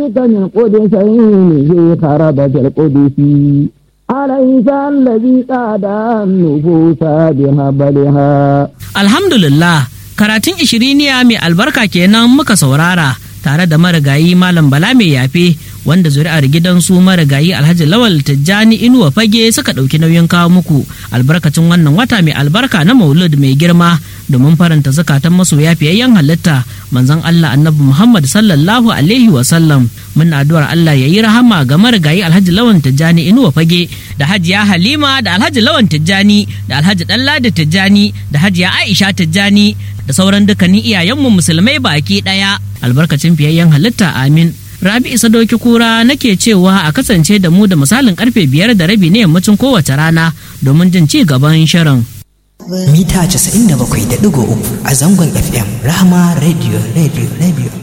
ذلك من قدسين في خربة القدس أليس الذي قاد النفوس بهبلها Alhamdulillah, karatun ishiriniya mai albarka kenan muka saurara tare da marigayi Malam Bala mai yafe wanda zuri'ar gidansu marigayi Alhaji Lawal Tijjani Inuwa Fage suka ɗauki nauyin kawo muku albarkacin wannan wata mai albarka na Maulud mai girma domin faranta zakatan masoya fiyayyen halitta manzon Allah Annabi Muhammad sallallahu alaihi wa sallam mun addu'ar Allah ya yi rahama ga marigayi Alhaji Lawan Tijjani Inuwa Fage da Hajiya Halima da Alhaji Lawan Tijjani da Alhaji Ɗanladi Tijjani da Hajiya Aisha Tijjani da sauran dukkanin iyayenmu musulmai baki ɗaya albarkacin fiyayyen halitta amin Rabi Isa Doki Kura nake cewa a kasance da mu da misalin karfe biyar da rabi na yammacin kowace rana domin jin ci gaban shirin. mita 97.3 a zangon FM Rahama Radio Radio Radio